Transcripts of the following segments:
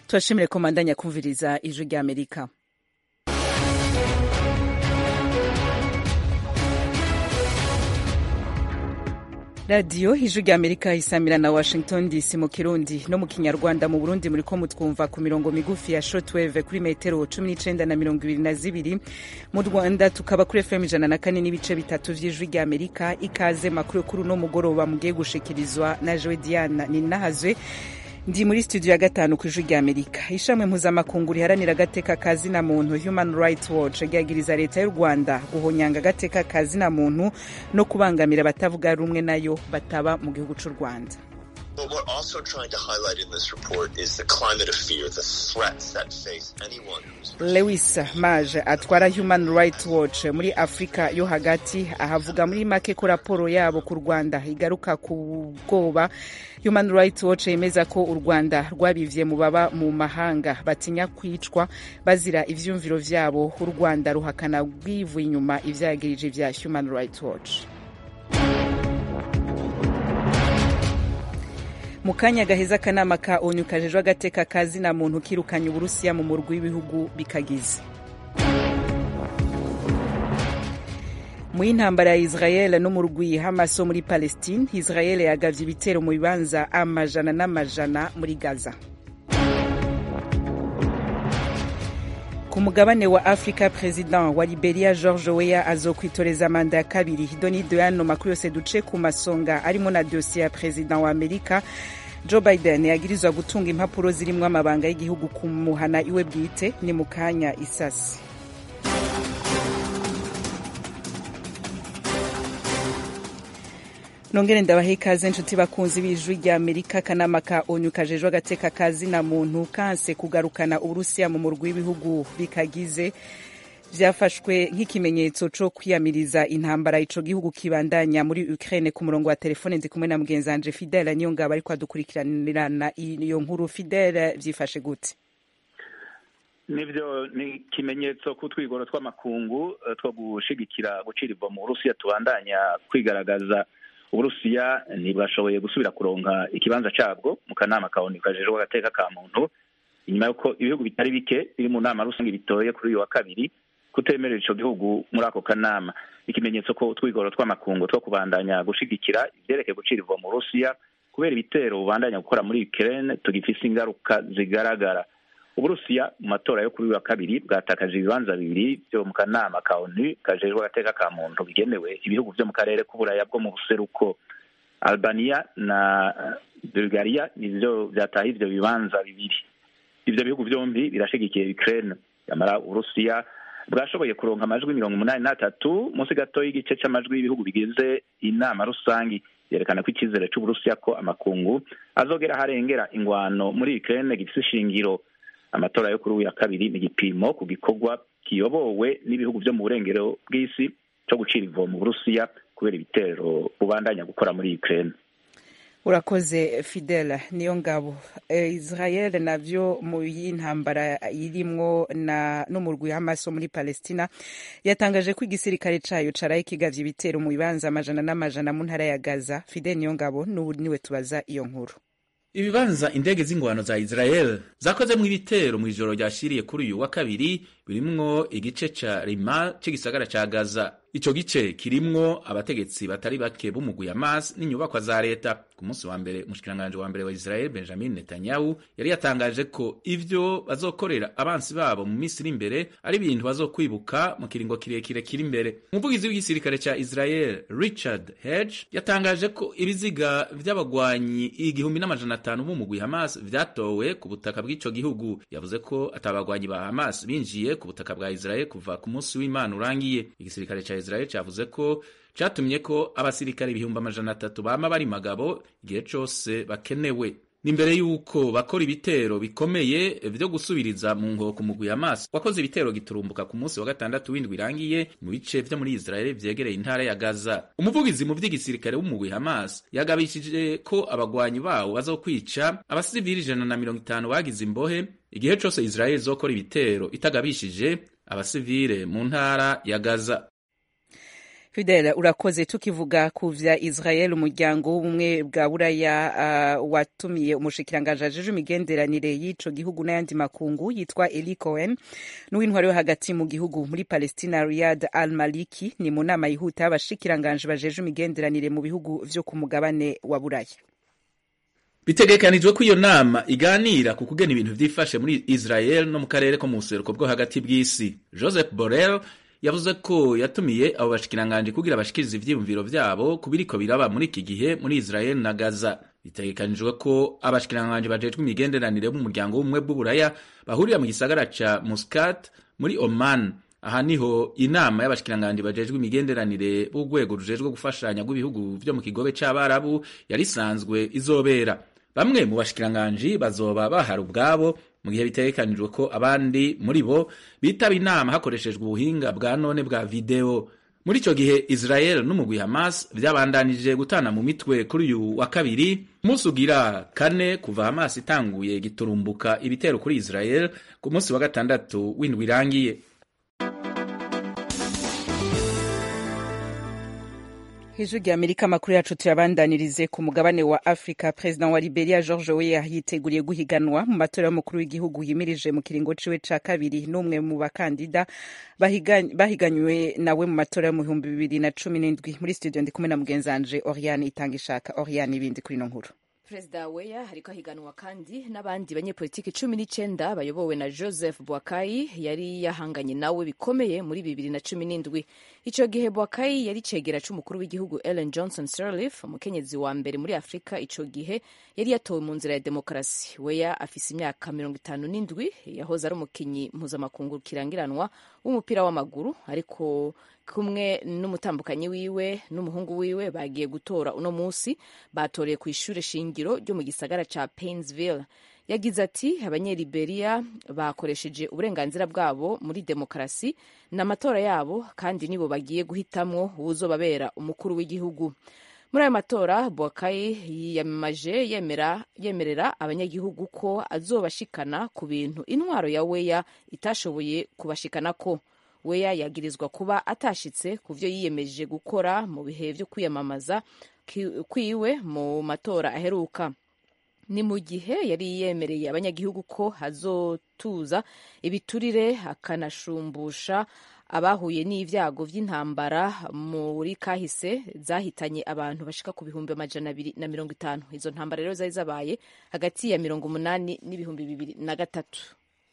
turashimire ko mandanya kumviriza ijwi rya amerika radiyo ijwi rya amerika isamira na washington dc mu kirundi no mu kinyarwanda mu burundi muri ko mutwumva ku mirongo migufi ya shortwave kuri metero cumi n'icenda na mirongo ibiri na zibiri mu rwanda tukaba kuri fm ijana na kane n'ibice bitatu vy'ijwi rya amerika ikaze makuru kuri uno mugoroba mugiye gushikirizwa na jowe diana ninahazwe ndi muri studio ya gatanu ku ijwi rya amerika ishami mpuzamakungu riharanira agateka ka zina muntu human rights watch ryagiriza leta y'u rwanda guhonyanga agateka ka zina muntu no kubangamira abatavuga rumwe nayo bataba mu gihugu cy'u rwanda What we're also trying to highlight in this report is the climate of fear, the threats that face anyone who's lewis mage atwara human rights watch muri afurika yo hagati ahavuga muri make ko raporo yabo ku rwanda igaruka ku bwoba human rights watch yemeza ko u rwanda rwabivye mu baba mu mahanga batinya kwicwa bazira ivyumviro vyabo u rwanda ruhakana rwivuye inyuma ivyagirije vya human rights watch mu kanya gaheza akanama ka onu kajejwe agateka ka zina muntu kirukanye uburusiya mu murwi w'ibihugu bikagize mu y'intambara ya israel no mu rwi hamas wo muri palestine israel yagavye ibitero mu bibanza amajana n'amajana muri gaza ku mugabane wa afrika president wa liberia george weya azokwitoreza manda ya kabiri donido yano makuru yose duce ku masonga arimo na dosiye ya president wa amerika joe biden yagirizwa gutunga impapuro zirimwo amabanga y'igihugu ku muhana iwe bwite ni mu kanya isasi nongere ndabahe ikaze nshuti bakunzi b'ijwi rya amerika akanama ka onu kajejwe agateka ka zina muntu kanse kugarukana uburusiya mu murwi w'ibihugu bikagize vyafashwe nk'ikimenyetso co kwiyamiriza intambara ico gihugu kibandanya muri Ukraine ku murongo wa telefone ndi kumwe na mugenzi wanje Fidel Niyongaba ariko adukurikiranirana iyo nkuru Fidel vyifashe gute nivyo ni ikimenyetso ku twigoro tw'amakungu two gushigikira gucira ivo mu Burusiya tubandanya kwigaragaza uburusiya ntibwashoboye gusubira kuronka ikibanza cabwo mu kanama ka onu kajejwe agateka ka muntu inyuma y'uko ibihugu bitari bike biri mu nama rusange bitoye kuri uyu wa kabiri kutemerera ico gihugu muri ako kanama ikimenyetso ko utwigoro tw'amakungu two kubandanya gushigikira ivyerekeye gucira ivo mu rusiya kubera ibitero bubandanya gukora muri ukraine tugifise ingaruka zigaragara uburusiya mu matora yo kuri uyu wa kabiri bwatakaje ibibanza bibiri vyo mu kanama ka onu kajejwe agateka ka muntu bigenewe ibihugu vyo mu karere k'uburaya bwo mu buseruko albania na bulgaria nivyo vyataha ivyo bibanza bibiri ivyo bihugu vyombi birashigikiye ukraine yamara uburusiya bwashoboye kuronka amajwi mirongo umunani n'atatu munsi gato y'igice c'amajwi y'ibihugu bigize inama rusangi yerekana ko icyizere c'uburusiya ko amakungu azogera harengera ingwano muri ukraine gifise ishingiro amatora yo kuri uyu ya kabiri ni igipimo ku gikorwa kiyobowe n'ibihugu vyo mu burengero bw'isi co gucira ivo mu burusiya kubera ibitero bubandanya gukora muri ukraine urakoze fidel niyo ngabo e, israel navyo mu y'intambara irimwo na n'umurwi hamas wo muri palestina yatangaje ko igisirikare cayo caraye kigavye ibitero mu bibanza amajana n'amajana mu ntara ya gaza fidel niyo ngabo n'ubu niwe tubaza iyo nkuru ibibanza indege z'ingwano za israel zakozemwo ibitero mu ijoro ryashiriye kuri uyu wa kabiri birimwo igice ca rima c'igisagara ca gaza ico gice kirimwo abategetsi batari bake b'umugwi Hamas n'inyubakwa za leta ku munsi wa mbere umushikiranganje wa mbere wa Israel Benjamin Netanyahu yari yatangaje ko ivyo bazokorera abansi babo mu minsi iri imbere ari ibintu bazokwibuka mu kiringo kirekire kiri imbere umuvugizi w'igisirikare ca Israel Richard Hedge yatangaje ko ibiziga vy'abagwanyi igihumbi n'amajana atanu b'umugwi Hamas vyatowe ku butaka bw'ico gihugu yavuze ko atabagwanyi ba Hamas binjiye ku butaka bwa Israel kuva ku munsi w'Imana urangiye igisirikare ca Israel cavuze ko catumye ko abasirikare ibihumbi amajana atatu bama bari magabo igihe cose bakenewe nimbere yuko bakora ibitero bikomeye vyo gusubiriza mu nkoko mugwi Hamas wakoze ibitero giturumbuka ku munsi wa gatandatu w'indwi irangiye mu bice vyo muri Israel vyegereye intara ya Gaza umuvugizi mu vy'igisirikare w'umugwi Hamas yagabishije ko abagwanyi bawo bazokwica abasivili ijana na mirongo itanu bagize imbohe igihe cose Israel izokora ibitero itagabishije abasivile mu ntara ya Gaza Fidel urakoze tukivuga ku vya Israel umuryango w'ubumwe bwa buraya uh, watumiye umushikiranganji ajejwe imigenderanire y'ico gihugu n'ayandi makungu yitwa Eli Cohen n'uw'intwari yo hagati mu gihugu muri Palestina Riyad Al Maliki ni mu nama yihuta y'abashikiranganji bajejwe imigenderanire mu bihugu vyo ku mugabane wa buraya bitegekanijwe ko iyo nama iganira ku kugena ibintu vyifashe muri Israel no mu karere ko mu buseruko bwo hagati bw'isi Joseph Borrell yavuze ko yatumiye abo bashikiranganji kugira bashikirize ivyiyumviro vyabo ku biriko biraba muri iki gihe muri Israel na Gaza bitegekanijwe ko abashikiranganji bajejwe imigenderanire b'umuryango w'ubumwe bw'uburaya bahurira mu gisagara ca Muscat muri Oman aha niho inama y'abashikiranganji bajejwe imigenderanire b'urwego rujejwe gufashanya rw'ibihugu vyo mu kigobe c'abarabu yari isanzwe izobera bamwe mu bashikiranganji bazoba bahari ubwabo mu gihe bitegekanijwe ko abandi muri bo bitaba inama hakoreshejwe ubuhinga bwa none bwa video muri ico gihe Israel n'umugwi Hamas vyabandanije gutana mu mitwe kuri uyu wa kabiri umunsi ugira kane kuva Hamas itanguye giturumbuka ibitero kuri Israel ku munsi wa gatandatu w'indwi irangiye ijwi rya amerika amakuru yacu tuyabandanirize ku mugabane wa afurika perezida wa liberia george weah yiteguriye guhiganwa mu matora y'umukuru w'igihugu yimirije mu kiringo ciwe ca kabiri n'umwe mu bakandida bahiganywe nawe mu matora yo mu bihumbi bibiri na cumi n'indwi muri studio ndi kumwe na mugenzanje oriane itanga ishaka oriane ibindi kuri ino nkuru perezida weya ariko ahiganwa kandi n'abandi banyepolitiki cumi n'icenda bayobowe na joseph bwakayi yari yahanganye nawe bikomeye muri bibiri na cumi n'indwi ico gihe bwakayi yari cegera c'umukuru w'igihugu ellen johnson sirleaf umukenyezi wa mbere muri afurika ico gihe yari yatowe mu nzira ya demokarasi weya afise imyaka mirongo itanu n'indwi yahoze ari umukinyi mpuzamakungu kirangiranwa w'umupira w'amaguru ariko kumwe n'umutambukanyi wiwe n'umuhungu wiwe bagiye gutora uno munsi batoreye ku ishure shingiro ryo mu gisagara ca Painesville yagize ati abanyeliberia bakoresheje uburenganzira bwabo muri demokarasi n'amatora yabo kandi nibo bagiye guhitamwo uwuzobabera umukuru w'igihugu muri ayo matora bwakayi yiyamamaje yemera yemerera abanyagihugu ko azobashikana ku bintu intwaro ya weya itashoboye kubashikanako weya yagirizwa kuba atashitse ku vyo yiyemeje gukora mu bihe vyo kwiyamamaza kwiwe mu matora aheruka ni mu gihe yari yemereye abanyagihugu ko hazotuza ibiturire akanashumbusha abahuye n'ivyago vy'intambara muri kahise zahitanye abantu bashika ku bihumbi amajana abiri na mirongo itanu izo ntambara rero zari zabaye hagati ya mirongo umunani n'ibihumbi bibiri na gatatu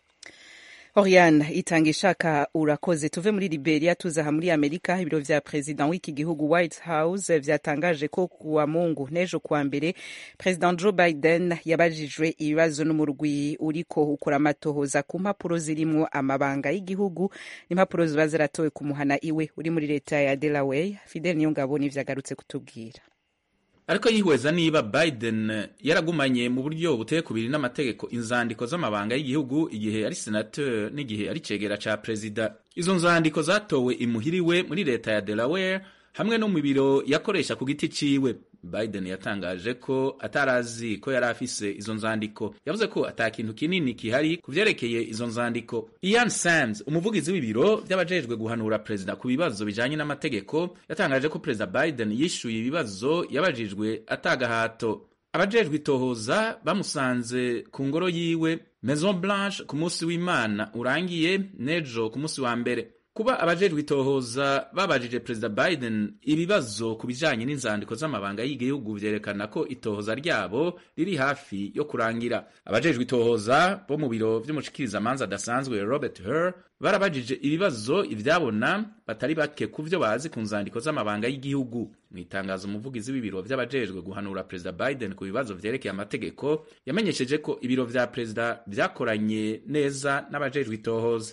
Oriane itanga ishaka urakoze tuve muri Liberia tuzaha muri Amerika ibiro vya president w'iki gihugu White House vyatangaje ko kuwa Mungu nejo kuwa mbere president Joe Biden yabajijwe ibibazo n'umurwi uriko ukora amatohoza ku mpapuro zirimwo amabanga y'igihugu n'impapuro ziba zaratowe ku muhana iwe uri muri leta ya Delaware Fidel Niyongabo nivyagarutse kutubwira ariko yihweza niba Biden yaragumanye mu buryo buteye kubiri n'amategeko inzandiko z'amabanga y'igihugu igihe ari senateur n'igihe ari cegera ca perezida izo nzandiko zatowe imuhiriwe muri leta ya Delaware hamwe no mu biro yakoresha ku giti ciwe Biden yatangaje ko atarazi ko yari afise izo nzandiko yavuze ko ata kintu kinini kihari ku vyerekeye izo nzandiko Ian Sams umuvugizi w'ibiro vy'abajejwe guhanura perezida ku bibazo bijanye n'amategeko yatangaje ko perezida Biden yishuye ibibazo yabajijwe atagahato abajejwe itohoza bamusanze ku ngoro yiwe Maison Blanche ku munsi w'Imana urangiye nejo ku munsi wa mbere kuba abajejwe itohoza babajije perezida Biden ibibazo ku bijanye n'inzandiko z'amabanga y'igihugu vyerekana ko itohoza ryabo riri hafi yo kurangira abajejwe itohoza bo mu biro vy'umushikiriza manza adasanzwe Robert Hur barabajije ibibazo ivyabona batari bake ku vyo bazi ku nzandiko z'amabanga y'igihugu mu itangazo umuvugizi w'ibiro vy'abajejwe guhanura perezida Biden ku bibazo vyerekeye amategeko yamenyesheje ko ibiro vya perezida vyakoranye neza n'abajejwe itohoza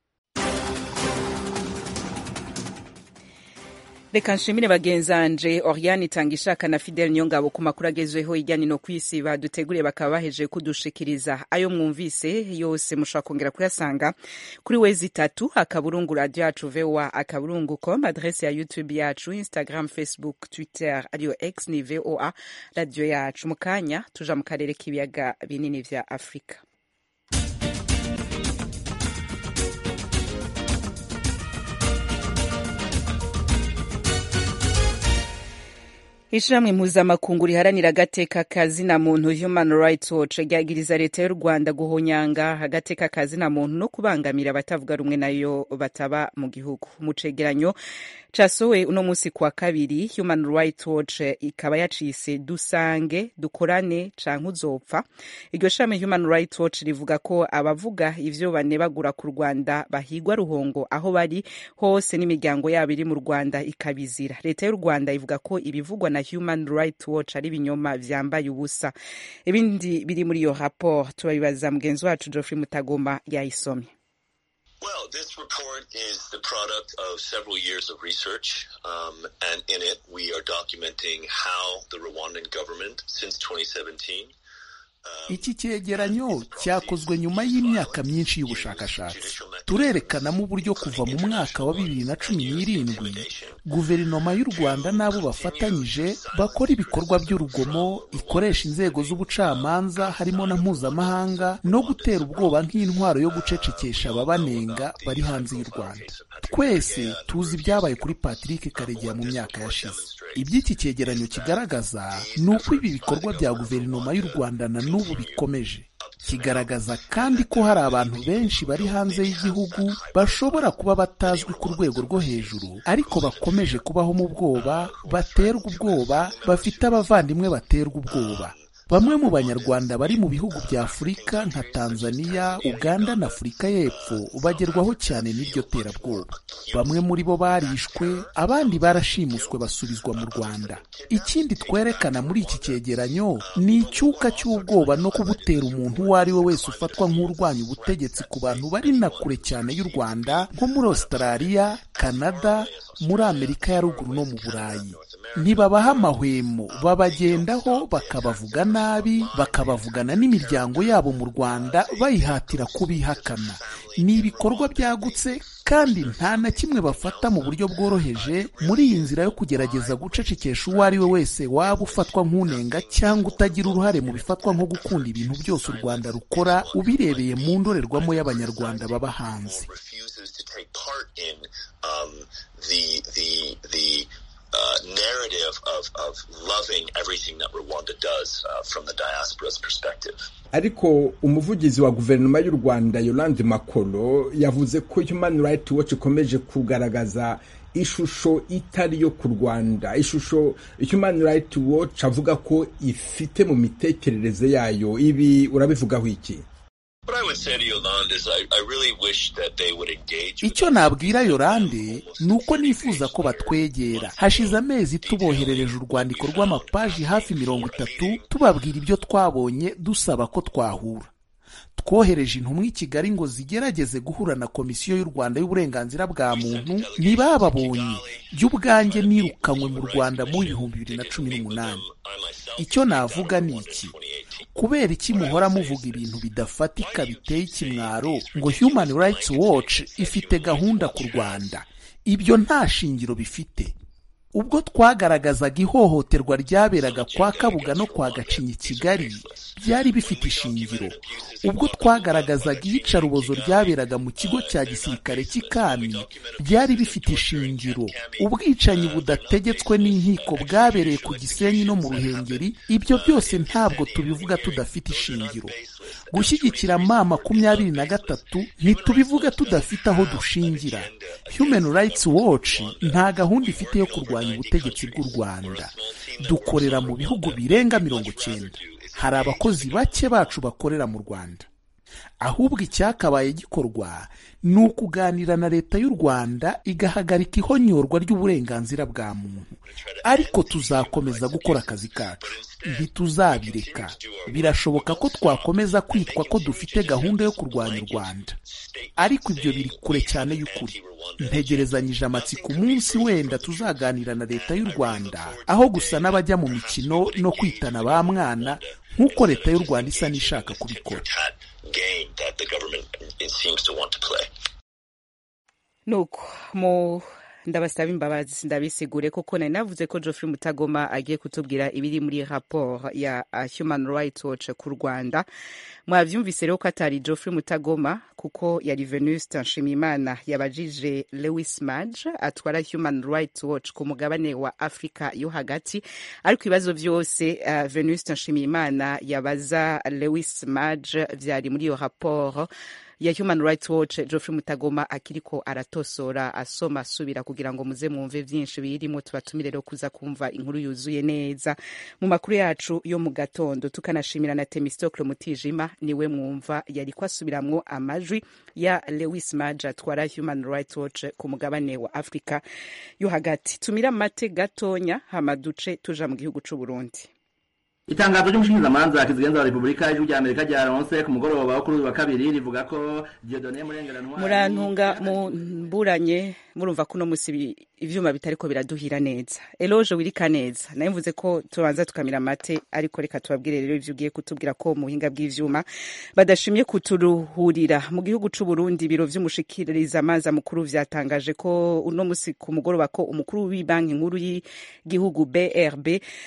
reka nshimire bagenzanje oriane itanga ishaka na fidel nyongabo ku makuru agezweho ijyanye no kwisi baduteguriye bakaba baheje kudushikiriza ayo mwumvise yose mushobora kongera kuyasanga kuri wezi itatu akaburungu radio yacu voa akaburungu com adrese ya youtube yacu instagram facebook twitter ariyo x ni voa radio yacu mu kanya tuja mu karere k'ibiyaga binini vya afurika ishirahamwe mpuzamakungu riharanira agateka kazina muntu human rights watch ryagiriza leta y'u rwanda guhonyanga agateka kazina muntu no kubangamira abatavuga rumwe nayo bataba mu gihugu mu cegeranyo casohowe uno musi kwa kabiri human rights watch ikaba yacise dusange dukorane canke uzopfa iryo shami human rights watch rivuga ko abavuga ivyo banebagura ku rwanda bahigwa ruhongo aho bari hose n'imiryango yabo iri mu rwanda ikabizira leta y'u rwanda ivuga ko ibivugwa na human rights watch ari ibinyoma vyambaye ubusa ibindi biri muri iyo rapport turabibaza mugenzi wacu geoffrey mutagoma yayisomye Well, this report is the product of several years of research, um, and in it we are documenting how the Rwandan government, since 2017, iki cyegeranyo cyakozwe nyuma y'imyaka myinshi y'ubushakashatsi turerekanamo uburyo kuva mu mwaka wa bibiri na cumi n'irindwi guverinoma y'u rwanda n'abo bafatanyije bakora ibikorwa by'urugomo ikoresha inzego z'ubucamanza harimo na mpuzamahanga no gutera ubwoba nk'intwaro yo gucecekesha ababanenga bari hanze y'u rwanda twese tuzi ibyabaye kuri patrick karegeya mu myaka yashize iby'iki cyegeranyo kigaragaza ni uko ibi bikorwa bya guverinoma y'u rwanda na n'ubu bikomeje kigaragaza kandi ko hari abantu benshi bari hanze y'igihugu bashobora kuba batazwi ku rwego rwo hejuru ariko bakomeje kubaho mu bwoba baterwa ubwoba bafite abavandimwe baterwa ubwoba bamwe mu banyarwanda bari mu bihugu bya afurika nka tanzania uganda na afurika y'epfo bagerwaho cyane n'iryo terabwoba bamwe muri bo barishwe abandi barashimuswe basubizwa mu rwanda ikindi twerekana muri iki cyegeranyo ni icyuka cy'ubwoba no kubutera umuntu uwo ari we wese ufatwa nk'urwanya ubutegetsi ku bantu bari na kure cyane y'u rwanda nko muri australia canada muri amerika ya ruguru no mu burayi ntibabaha amahwemo babagendaho bakabavuga nabi bakabavugana n'imiryango yabo mu rwanda bayihatira kubihakana ni ibikorwa byagutse kandi nta na kimwe bafata mu buryo bworoheje muri iyi nzira yo kugerageza gucecekesha uwo ari we wese waba ufatwa nk'unenga cyangwa utagira uruhare mu bifatwa nko gukunda ibintu byose u rwanda rukora ubirebeye mu ndorerwamo y'abanyarwanda baba hanze Uh, narrative of, of loving everything that Rwanda does uh, from the diaspora's perspective. ariko umuvugizi wa guverinoma y'u rwanda yolande makolo yavuze ko human rights watch ikomeje kugaragaza ishusho itari yo ku rwanda ishusho human rights watch avuga ko ifite mu mitekerereze yayo ibi urabivugaho iki icyo nabwira yorande ni uko nifuza ko batwegera hashize amezi tuboherereje urwandiko rw'amapaji hafi mirongo itatu tubabwira ibyo twabonye dusaba ko twahura twohereje intumwa i kigali ngo zigerageze guhura na komisiyo y'u rwanda y'uburenganzira bwa muntu ntibababonye jya ubwanjye nirukanywe mu rwanda mu bihumbi bibiri na cumi n'umunani icyo navuga ni iki kubera iki muhora muvuga ibintu bidafatika biteye ikimwaro ngo human rights watch ifite gahunda ku rwanda ibyo nta shingiro bifite ubwo twagaragazaga ihohoterwa ryaberaga kwa kabuga no kwa gacinya i kigali byari bifite ishingiro ubwo twagaragazaga iyicarubozo ryaberaga mu kigo cya gisirikare cy'ikami byari bifite ishingiro ubwicanyi budategetswe n'inkiko bwabereye ku gisenyi no mu ruhengeri ibyo byose ntabwo tubivuga tudafite ishingiro gushyigikira ma makumyabiri na gatatu ntitubivuga tudafite aho dushingira human rights watch nta gahunda ifite yo kurwanya ubutegetsi bw'u rwanda dukorera mu bihugu birenga mirongo cyenda hari abakozi bake bacu bakorera mu rwanda ahubwo icyakabaye gikorwa ni ukuganira na leta y'u rwanda igahagarika ihonyorwa ry'uburenganzira bwa muntu ariko tuzakomeza gukora akazi kacu ntituzabireka birashoboka ko twakomeza kwitwa ko dufite gahunda yo kurwanya u rwanda ariko ibyo biri kure cyane y'ukuri ntegerezanyije amatsiko umunsi wenda tuzaganira na leta y'u rwanda aho gusa n'abajya mu mikino no kwitana ba mwana nk'uko leta y'u rwanda isa n'ishaka kubikora nuko mu ndabasaba imbabazi ndabisigure kuko nari navuze ko Geoffrey Mutagoma agiye kutubwira ibiri muri rapport ya uh, Human Rights Watch ku Rwanda mwavyumvise rero ko atari Geoffrey Mutagoma kuko yari Venuste Nshimiyimana yabajije Lewis Madge atwara Human Rights Watch ku mugabane wa Afrika yo hagati ariko ibibazo vyose uh, Venuste Nshimiyimana yabaza Lewis Madge vyari muri iyo rapport ya Human Rights Watch Geoffrey Mutagoma akiriko aratosora asoma asubira kugira ngo muze mwumve vyinshi birimo tubatumire rero kuza kumva inkuru yuzuye neza mu makuru yacu yo mu gatondo tukanashimira na Temistocle Mutijima niwe mwumva yariko asubiramwo amajwi ya Lewis Madge atwara Human Rights Watch ku mugabane wa Afrika yo hagati tumira mate gatonya hama duce tuja mu gihugu c'u Burundi itangazo ry'umushingamanza kizigenza wa repubulika y'ijwi rya amerika ryaronse ku mugoroba wo kuri uyu wa kabiri rivuga ko diodone murengerantwari murantunga mumburanye murumva ko uno musi ivyuma bitariko biraduhira neza eloge wirika neza naye mvuze ko tubanza tukamira amate ariko reka tubabwire rero ivyo ugiye kutubwira ko mu buhinga bw'ivyuma badashimye kuturuhurira mu gihugu c'u Burundi ibiro vy'umushikiriza amanza mukuru vyatangaje ko uno musi ku mugoroba ko umukuru w'ibanki nkuru y'igihugu BRB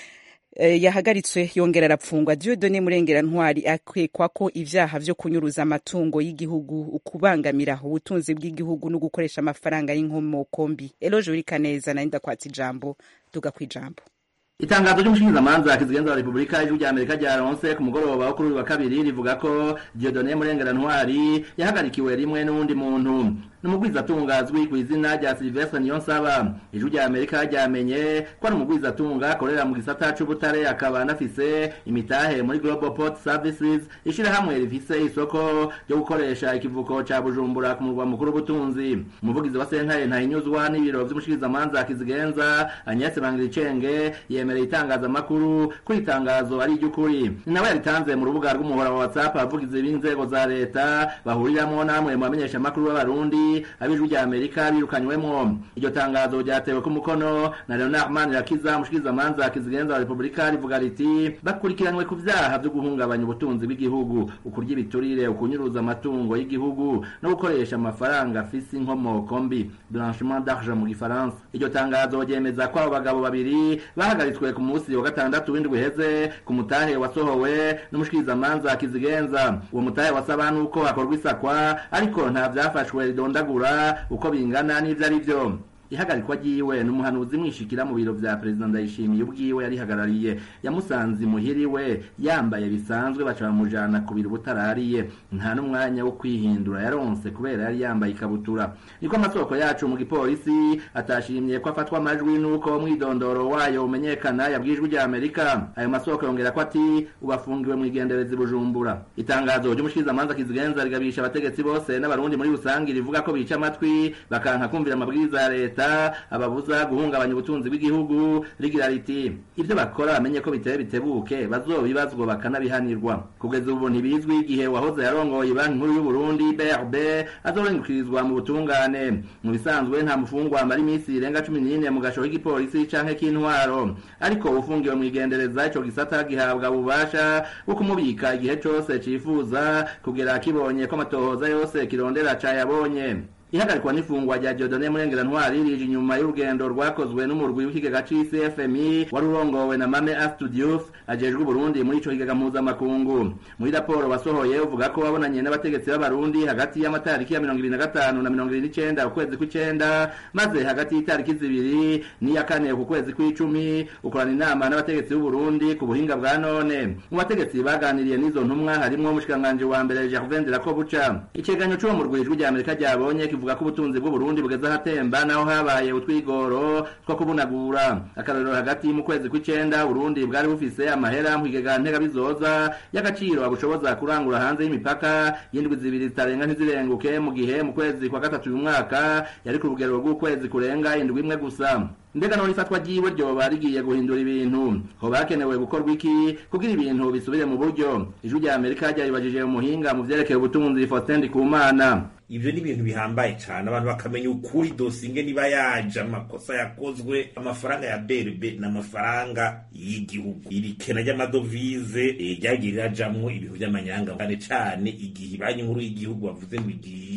yahagaritswe yongera arapfungwa Dieudonne Murengera Ntwari akwekwa ko ivyaha vyo kunyuruza amatungo y'igihugu ukubangamira ubutunzi bw'igihugu no gukoresha amafaranga y'inkomoko mbi Eloge Urikaneza na ndakwatsa ijambo duga kwijambo itangazo ry'umushingamanza kizigenza wa repubulika y'ijwi rya amerika ryaronse ku mugoroba wo kuri uyu wa kabiri rivuga ko diodone murengera ntwari yahagarikiwe rimwe n'uwundi muntu n'umugwizatunga azwi ku izina rya silvestre niyonsaba ijwi rya amerika ryamenye ko ari umugwizatunga akorera mu gisata c'ubutare akaba anafise imitahe muri global port services ishirahamwe rifise isoko ryo gukoresha ikivuko ca bujumbura ku murwa mukuru w'ubutunzi umuvugizi wa sentare ntahinyuzwa n'ibiro vy'umushikirizamanza kizigenza agnese bangiricenge yemereye itangazamakuru ko itangazo ari iry'ukuri ni nawe yaritanze mu rubuga rw'umuhora wa whatsapp abavugizi b'inzego za leta bahuriramwo namwe mu bamenyeshamakuru b'abarundi ab'ijwi rya amerika birukanywemwo iryo tangazo ryatewe ku mukono na leonard manirakiza umushikirizamanza kizigenza wa repubulika rivuga riti bakurikiranywe ku vyaha vyo guhungabanya ubutunzi bw'igihugu ukurya ibiturire ukunyuruza amatungo y'igihugu no gukoresha amafaranga afise inkomoko mbi blanchiment d'argent mu gifaransa iryo tangazo ryemeza ko abo bagabo babiri bahagaritswe ku munsi wa gatandatu w'indwi iheze ku mutahe wasohowe n'umushikirizamanza kizigenza uwo mutahe wasaba nuko hakorwa isakwa ariko nta vyafashwe ridondagura uko bingana n'ivyo ari vyo ihagarikwa ryiwe n'umuhanuzi mwishikira mu biro vya perezida ndayishimiye ubwiwe yarihagarariye yamusanze imuhiriwe yambaye bisanzwe baca bamujana ku biro butarariye nta n'umwanya wo kwihindura yaronse kubera yari yambaye ikabutura niko amasoko yacu mu gipolisi atashimye ko afatwa amajwi n'uko umwidondoro wayo umenyekana yabwijwe rya amerika ayo masoko yongera ko ati ubafungiwe mu igenderezi bujumbura itangazo ry'umushikirizamanza kizigenza rigabisha abategetsi bose n'abarundi muri rusange rivuga ko bica amatwi bakanka kumvira amabwiriza ya leta leta ababuza guhungabanya ubutunzi bw'igihugu rigira riti ibyo bakora bamenye ko biteye bitebuke bazobibazwa bakanabihanirwa kugeza ubu ntibizwi igihe wahoze yarongoye banki nkuru y'uburundi brb azorengukirizwa mu butungane mu bisanzwe nta mufungwa amara iminsi irenga cumi n'ine mu gasho k'igipolisi canke k'intwaro ariko ufungiwe mu igendereza ico gisata gihabwa ububasha bwo kumubika igihe cose cifuza kugera kibonye ko amatohoza yose kirondera cayabonye ihagarikwa n'ifungwa rya Dieudonne Murengera Ntwari rije inyuma y'urugendo rwakozwe n'umurwi w'ikigega c'isi FMI wari urongowe na Mame Astudiouf ajejwe Burundi muri ico kigega mpuzamakungu muri raporo wasohoye uvuga ko wabonanye n'abategetsi b'abarundi hagati y'amatariki ya mirongo ibiri na gatanu na mirongo ibiri n'icenda ukwezi kw'icenda maze hagati y'itariki zibiri n'iya kane ku kwezi kw'icumi ukorana inama n'abategetsi b'Uburundi ku buhinga bwa none mu bategetsi baganiriye n'izo ntumwa harimwo umushikiranganji wa mbere Gervais Ndirakobuca icegeranyo c'uwo murwi ijwi rya Amerika ryabonye kivuga ko ubutunzi bw'uburundi bugeze ahatemba naho habaye utwigoro two kubunagura akarorero hagati mu kwezi kw'icenda uburundi bwari bufise amahera mu kigega ntegabizoza y'agaciro agushoboza kurangura hanze y'imipaka y'indwi zibiri zitarenga ntizirenguke mu gihe mu kwezi kwa gatatu uyu mwaka yari ku rugero rw'ukwezi kurenga indwi imwe gusa mbega none ifatwa ryiwe ryoba rigiye guhindura ibintu hoba hakenewe gukorwa iki kugira ibintu bisubire mu buryo ijwi rya amerika ryaribajije umuhinga mu vyerekeye ubutunzi faustin ndikumana ivyo ni ibintu bihambaye cane abantu bakamenya ukuri dosinge niba yaje amakosa yakozwe amafaranga ya brb n'amafaranga y'igihugu iri kena ry'amadovize ryagiye rirajamwo ibintu vy'amanyanga cane cane igihe banki nkuru y'igihugu bavuze ngo igiye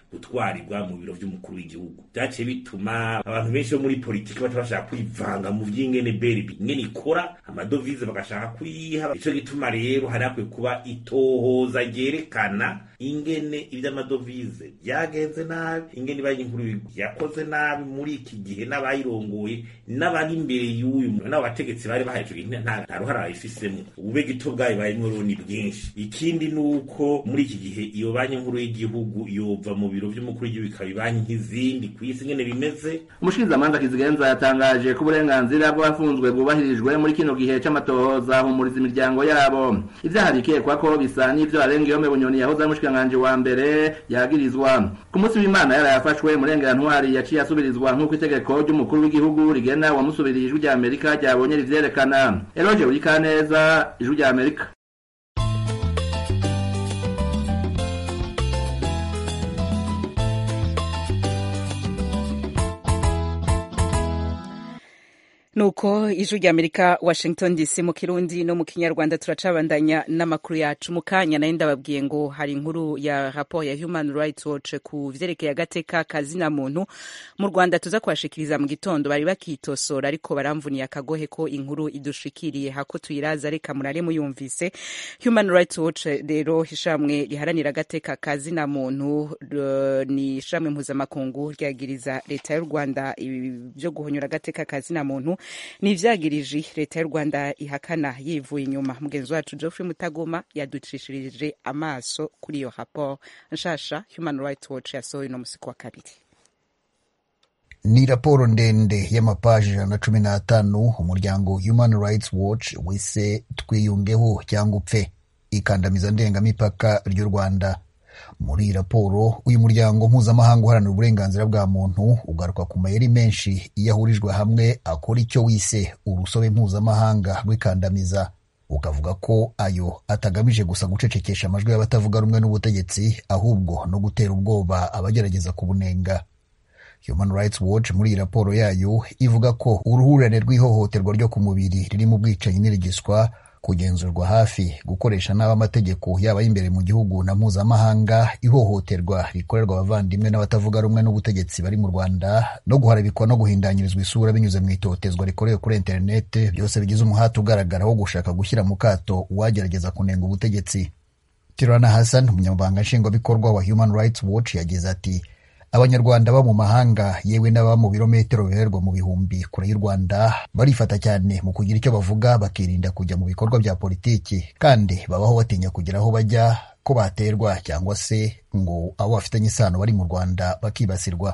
gutwarirwa mu biro vy'umukuru w'igihugu vyaciye bituma abantu benshi bo muri politiki baca bashaka kwivanga mu vy'ingene berbi ingene ikora amadovize bagashaka kuyiha ico gituma rero hari hakwiye kuba itohoza ryerekana ingene ivy'amadovize vyagenze nabi ingene banki nkuru yakoze nabi muri iki gihe n'abayirongoye n'abari imbere y'uyu n'abo bategetsi bari bahaye ico gihe nta nta ruhara babifisemo ubube gito bwayo barimwo rero ni bwinshi ikindi ni uko muri iki gihe iyo banki nkuru y'igihugu yova mu biro vy'umukuru w'igihugu ikaba ibanki nk'izindi ku isi ingene bimeze umushikizamanza kizigenza yatangaje ko uburenganzira bw'abafunzwe bwubahirijwe muri kino gihe c'amatohoza humuriza imiryango yabo ivyaha bikekwa ko bisa n'ivyo arengeyome bunyoni yahoze ari umushikiranganji wa mbere yagirizwa ku munsi w'imana yarayafashwe murengera ntwari yaciye asubirizwa nk'uko itegeko ry'umukuru w'igihugu rigena uwamusubiriye ijwi rya amerika ryabonye rivyerekana eroje urikaneza ijwi rya amerika nuko ijwi rya amerika washington dc mu kirundi no mu kinyarwanda turacabandanya n'amakuru yacu mu kanya nayo ndababwiye ngo hari inkuru ya raporo ya human rights watch ku vyerekeye agateka kazina muntu mu rwanda tuza kubashikiriza mu gitondo bari bakitosora ariko baramvuniye akagohe ko inkuru idushikiriye hako tuyiraza reka murare muyumvise human rights watch rero ishamwe riharanira agateka kazina muntu uh, ni ishamwe mpuzamakungu ryagiriza leta y'u rwanda byo guhonyura agateka kazina muntu ni ivyagirije leta y'u rwanda ihakana yivuye inyuma mugenzi wacu geoffrey mutagoma yaducishirije amaso kuri iyo raporo nshasha human rights watch yasohoye uno musi wa kabiri ni raporo ndende y'amapaji ijana na cumi n'atanu umuryango human rights watch wise twiyungeho cyangwa upfe ikandamiza ndengamipaka ry'u rwanda muri iyi raporo uyu muryango mpuzamahanga uharanira uburenganzira bwa muntu ugaruka ku mayeri menshi iyo ahurijwe hamwe akora icyo wise urusobe mpuzamahanga rw'ikandamiza ukavuga ko ayo atagamije gusa gucecekesha amajwi y'abatavuga rumwe n'ubutegetsi ahubwo no gutera ubwoba abagerageza kubunenga Human Rights Watch muri iyi raporo yayo ivuga ko uruhurirane rw'ihohoterwa ryo ku mubiri ririmo ubwicanyi n'irigiswa kugenzurwa hafi gukoresha nabi amategeko yaba y'imbere mu gihugu na mpuzamahanga ihohoterwa rikorerwa abavandimwe n'abatavuga rumwe n'ubutegetsi bari mu rwanda no guharabikwa no guhindanyirizwa isura binyuze mu itotezwa rikorewe kuri interinete byose bigize umuhati ugaragara wo gushaka gushyira mu kato uwagerageza kunenga ubutegetsi tirana hassan umunyamabanga nshingwabikorwa wa human rights watch yagize ati abanyarwanda baba mu mahanga yewe n'ababa mu birometero bihererwa mu bihumbi kure y'u rwanda barifata cyane mu kugira icyo bavuga bakirinda kujya mu bikorwa bya politiki kandi babaho batinya kugira aho bajya ko baterwa cyangwa se ngo abo bafitanye isano bari mu rwanda bakibasirwa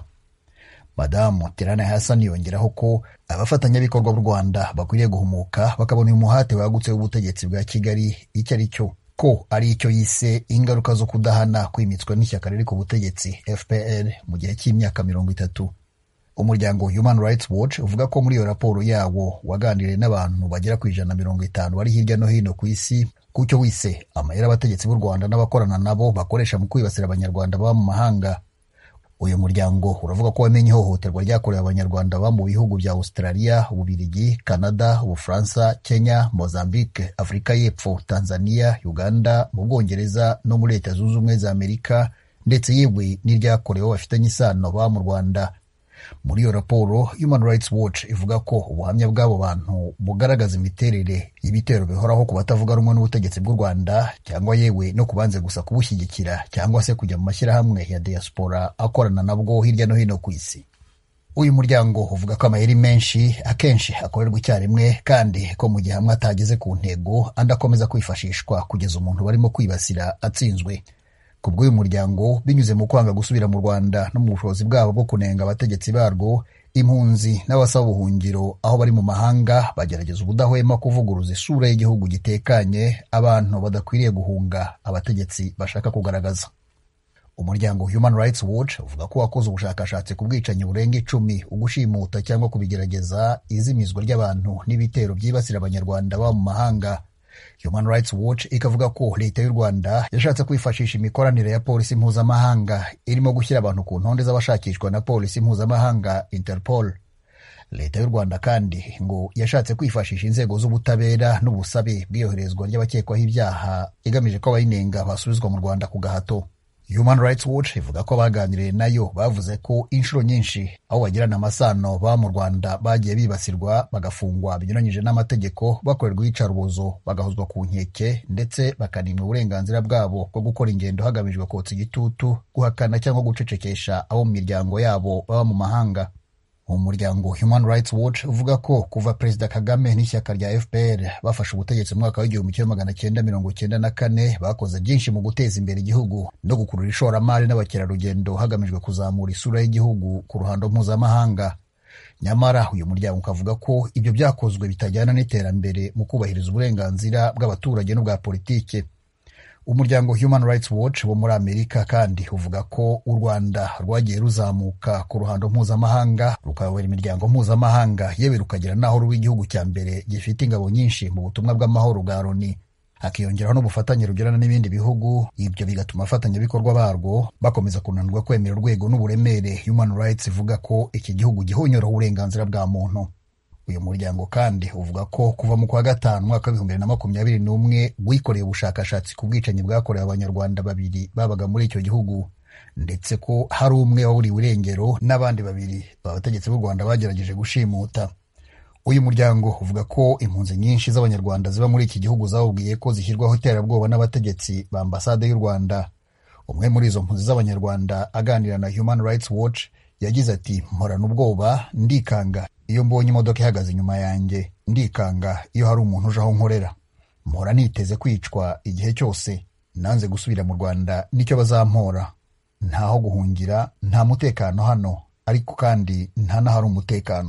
madamu terana hassan yongeraho ko abafatanyabikorwa b'u rwanda bakwiriye guhumuka bakabona uyu muhate wagutse w'ubutegetsi bwa kigali icyo ari cyo ko ari icyo yise ingaruka zo kudahana kwimitswa n'ishyaka riri ku butegetsi fpr mu gihe cy'imyaka mirongo itatu umuryango human rights watch uvuga ko muri iyo raporo yawo waganiriye n'abantu bagera ku ijana na mirongo itanu bari hirya no hino ku isi ku cyo wise amayeri abategetsi b'u rwanda n'abakorana nabo bakoresha mu kwibasira abanyarwanda baba mu mahanga uyu muryango uravuga ko wamenye ihohoterwa ryakorewe abanyarwanda baba mu bihugu bya australia ububirigi canada ubufaransa kenya mozambique afurika y'epfo tanzania uganda mu bwongereza no muri leta zunze ubumwe za amerika ndetse yewe n'iryakorewe bafitanye isano baba mu rwanda muri iyo raporo human rights watch ivuga ko ubuhamya bw'abo bantu bugaragaza imiterere y'ibitero bihoraho ku batavuga rumwe n'ubutegetsi bw'u rwanda cyangwa yewe no kubanze gusa kubushyigikira cyangwa se kujya mu mashyirahamwe ya diaspora akorana nabwo hirya no hino ku isi uyu muryango uvuga ko amayeri menshi akenshi akorerwa icyarimwe kandi ko mu gihe amwe atageze ku ntego andi akomeza kwifashishwa kugeza umuntu barimo kwibasira atsinzwe ku bw'uyu muryango binyuze mu kwanga gusubira mu rwanda no mu bushobozi bwabo bwo kunenga abategetsi barwo impunzi n'abasaba ubuhungiro aho bari mu mahanga bagerageza ubudahwema kuvuguruza isura y'igihugu gitekanye abantu badakwiriye guhunga abategetsi bashaka kugaragaza umuryango human rights watch uvuga ko wakoze ubushakashatsi ku bwicanyi burenga icumi ugushimuta cyangwa kubigerageza izimizwa ry'abantu n'ibitero byibasira abanyarwanda baba mu mahanga human rights watch ikavuga ko leta y'u rwanda yashatse kwifashisha imikoranire ya polisi mpuzamahanga irimo gushyira abantu ku ntonde z'abashakishwa na polisi mpuzamahanga interpol leta y'u rwanda kandi ngo yashatse kwifashisha inzego z'ubutabera n'ubusabe bw'iyoherezwa ry'abakekwaho ibyaha igamije ko abayinenga basubizwa mu rwanda ku gahato Human Rights Watch ivuga ko baganiriye nayo bavuze ko inshuro nyinshi aho bagirana amasano baba mu Rwanda bagiye bibasirwa bagafungwa binyuranyije n'amategeko bakorerwa iyicarubozo bagahozwa ku nkeke ndetse bakanimwa uburenganzira bwabo bwo gukora ingendo hagamijwe kotsa igitutu guhakana cyangwa gucecekesha abo mu miryango yabo baba mu mahanga umuryango Human Rights Watch uvuga ko kuva Perezida Kagame n'ishyaka rya FPR bafashe ubutegetsi mu mwaka w'igihumbi kimwe magana cyenda mirongo cyenda na kane bakoze byinshi mu guteza imbere igihugu no gukurura ishoramari n'abakerarugendo hagamijwe kuzamura isura y'igihugu ku ruhando mpuzamahanga nyamara uyu muryango ukavuga ko ibyo byakozwe bitajyana n'iterambere mu kubahiriza uburenganzira bw'abaturage n'ubwa politike umuryango Human Rights Watch wo muri Amerika kandi uvuga ko u Rwanda rwagiye ruzamuka ku ruhando mpuzamahanga rukayobora imiryango mpuzamahanga yewe rukagera n'aho ruba igihugu cya mbere gifite ingabo nyinshi mu butumwa bw'amahoro bwa Loni hakiyongeraho n'ubufatanye rugirana n'ibindi bihugu ibyo bigatuma abafatanyabikorwa barwo bakomeza kunanirwa kwemera urwego n'uburemere Human Rights ivuga ko iki gihugu gihonyoraho uburenganzira bwa muntu uyu muryango kandi uvuga ko kuva mu kwa gatanu mwaka w'ibihumbi bibiri na makumyabiri n'umwe wikoreye ubushakashatsi ku bwicanyi bwakorewe abanyarwanda babiri babaga muri icyo gihugu ndetse ko hari umwe waburiwe irengero n'abandi babiri abategetsi b'u rwanda bagerageje gushimuta uyu muryango uvuga ko impunzi nyinshi z'abanyarwanda ziba muri iki gihugu zawubwiye ko zishyirwaho iterabwoba n'abategetsi ba ambasade y'u rwanda umwe muri izo mpunzi z'abanyarwanda aganira na human rights watch yagize ati mporana ubwoba ndikanga iyo mbonye imodoka ihagaze inyuma yanjye ndikanga iyo hari umuntu uje aho nkorera mpora niteze kwicwa igihe cyose nanze gusubira mu rwanda nicyo bazampora ntaho guhungira nta mutekano hano ariko kandi nta n'ahari umutekano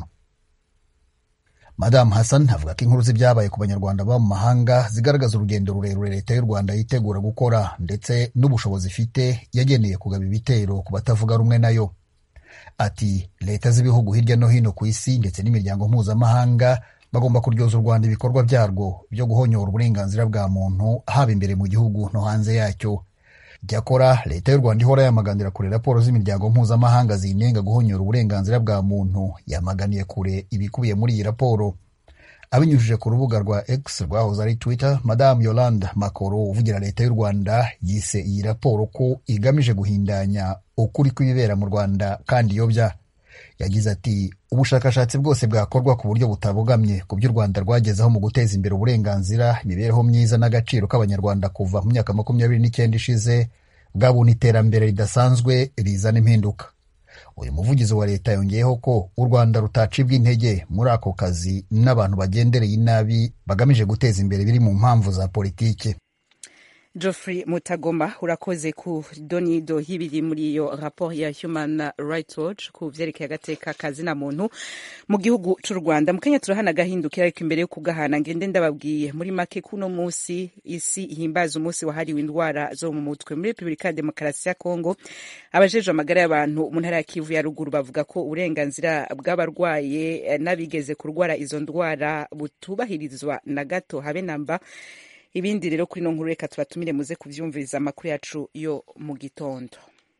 madamu hassan avuga ko inkuru z'ibyabaye ku banyarwanda baba mu mahanga zigaragaza urugendo rurerure leta y'u rwanda yitegura gukora ndetse n'ubushobozi ifite yageneye kugaba ibitero ku batavuga rumwe nayo ati leta z'ibihugu hirya no hino ku isi ndetse n'imiryango mpuzamahanga bagomba kuryoza u rwanda ibikorwa byarwo byo guhonyora uburenganzira bwa muntu haba imbere mu gihugu no hanze yacyo cyakora leta y'u rwanda ihora yamaganira kure raporo z'imiryango mpuzamahanga zinenga guhonyora uburenganzira bwa muntu yamaganiye kure ibikubiye muri iyi raporo abinyujije ku rubuga rwa x rwahoze ari twitter madamu yolande makoro uvugira leta y'u rwanda yise iyi raporo ko igamije guhindanya ukuri kw'ibibera mu rwanda kandi iyobya yagize ati ubushakashatsi bwose bwakorwa ku buryo butabogamye ku byo u rwanda rwagezeho mu guteza imbere uburenganzira imibereho myiza n'agaciro k'abanyarwanda kuva mu myaka makumyabiri n'icyenda ishize bwabona iterambere ridasanzwe rizana impinduka uyu muvugizi wa leta yongeyeho ko u rwanda rutacibwa intege muri ako kazi n'abantu bagendereye inabi bagamije guteza imbere biri mu mpamvu za politiki Geoffrey Mutagoma urakoze ku donido y'ibiri muri iyo raporo ya Human Rights Watch ku vyerekeye agateka kazina muntu mu gihugu c'u Rwanda mu Kenya turahana gahindukira ariko imbere yo kugahana ngende ndababwiye muri make kuno musi isi ihimbaza umunsi wahariwe indwara zo mu mutwe muri Republika ya Demokarasi ya Kongo abajejwe amagara y'abantu mu ntara ya Kivu ya ruguru bavuga ko uburenganzira bw'abarwaye n'abigeze kurwara izo ndwara butubahirizwa na gato habe namba ibindi rero kuri ino nkuru reka tubatumire muze kuvyumviriza amakuru yacu yo mu gitondo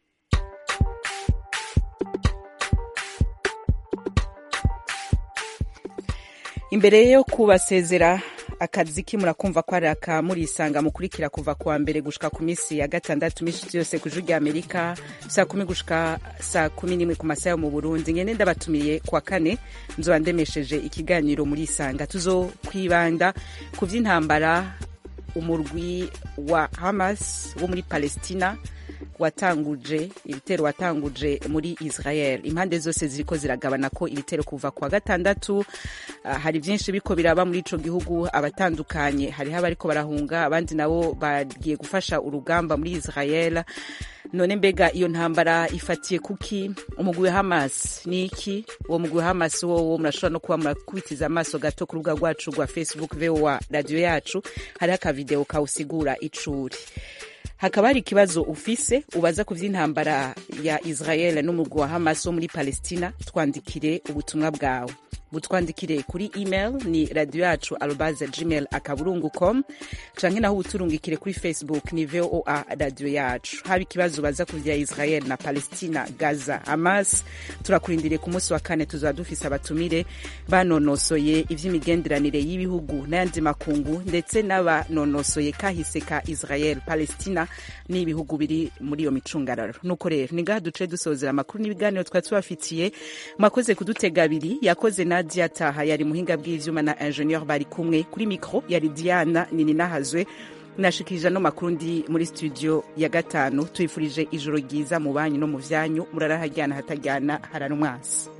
imbere yo kubasezera akazi ki murakumva ko ari aka murisanga mukurikira kuva kuwa mbere gushika ku minsi ya gatandatu minsi yose ku ijuru rya amerika saa kumi gushika saa kumi n'imwe ku masaha yo mu burundi ngende ndabatumiriye kuwa kane nzoba ndemesheje ikiganiro murisanga tuzo kwibanda ku vy'intambara umurwi wa hamas wo muri palestina watanguje ibitero watanguje muri israel impande zose ziriko ziragabana ko ibitero kuva kwa gatandatu uh, hari byinshi biko biraba muri ico gihugu abatandukanye hariho abariko barahunga abandi nabo bagiye gufasha urugamba muri israel none mbega iyo ntambara ifatiye kuki umugwi wa hamas ni iki uwo mugwi wa hamas wowo murashobora no kuba murakubitiza amaso gato ku rubuga rwacu rwa facebook voa radiyo yacu hariho akavideo kawusigura icuri hakaba hari ikibazo ufise ubaza ku vy'intambara ya israel n'umugwi wa hamas wo muri palestina twandikire ubutumwa bwawe mutwandikire kuri email ni radio yacu arobaze gmail akaburungu com canke naho uturungikire kuri facebook ni voa radio yacu haba ikibazo baza ku vya israel na palestina gaza hamas turakurindiriye ku munsi wa kane tuzaba dufise abatumire banonosoye ivy'imigenderanire y'ibihugu n'ayandi makungu ndetse n'abanonosoye kahise ka israel palestina n'ibihugu biri muri iyo micungararo nuko rero ni ngaha duce dusozera amakuru n'ibiganiro twari tubafitiye mwakoze kudutega abiri yakoze nadia taha yari muhinga bw'ivyuma na ingenieur bari kumwe kuri mikro yari diana nini nahazwe nashikirije ano makuru ndi muri studio ya gatanu tuyifurije ijoro ryiza mu banyu no mu vyanyu murarahajyana hatajyana hararumwasi